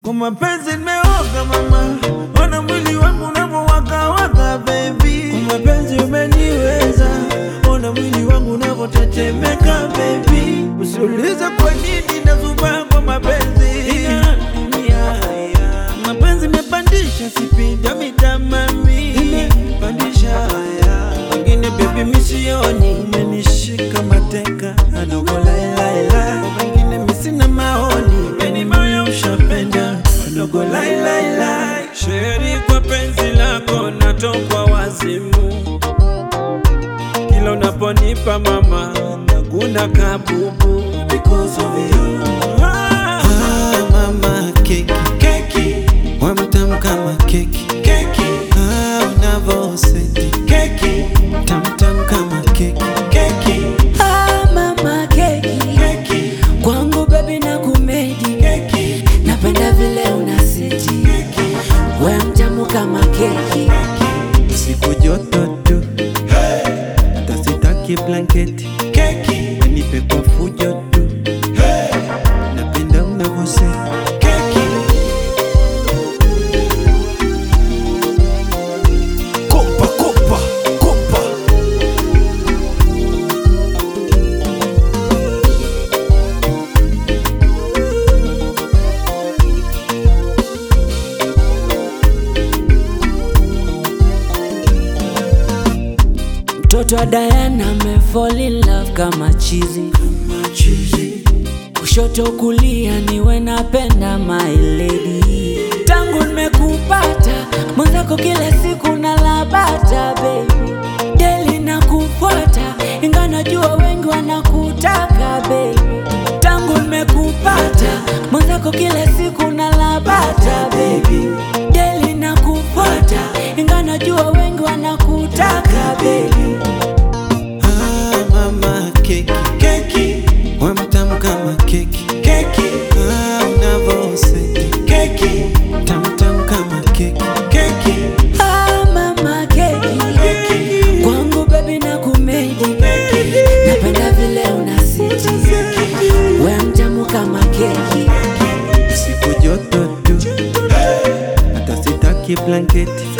Kwa mapenzi nimeoga mama, ona mwili wangu unavyowakawaka baby. Kwa mapenzi umeniweza, ona mwili wangu unavyotetemeka baby. Usiulize kwa nini nazubaa kwa mapenzi ya dunia. Mapenzi imepandisha sipinda mitamami, imepandisha wengine baby misioni, umenishika mateka adogo lailaila, wengine misina maoni, weni moyo ushapenda adogo lailaila. Sheri kwa penzi lako natokwa wazimu, kila unaponipa mama naguna kabubu because of you. Ah, mama keki keki, wamtam kama keki keki, ah, unavoseti keki, tamtam kama keki keki Ah, mama keki keki kwangu bebi na kumedi keki napenda vile unasiti we mtamu kama keki siku joto tu hata sitaki blanketi keki wenipe kwa fujo tu napenda unavoseti keki Kopa, kopa, kopa. mtoto wa Diana me fall in love kama chizi kushoto kulia niwe napenda my lady tangu nimekupata mwenzako kila siku nalabata baby deli na kufuata inga najua wengi wanakutaka baby tangu nimekupata mwenzako kila siku nalabata baby deli na kufuata inga najua wengi wanakutaka baby Ah, mama keki keki wamtam kama keki keki ah, unavoseti keki tamtam kama keki keki Ah, mama keki kwangu bebi na kumedi napenda vile unasiti we mtamu kama keki siku joto tu hata sitaki blanketi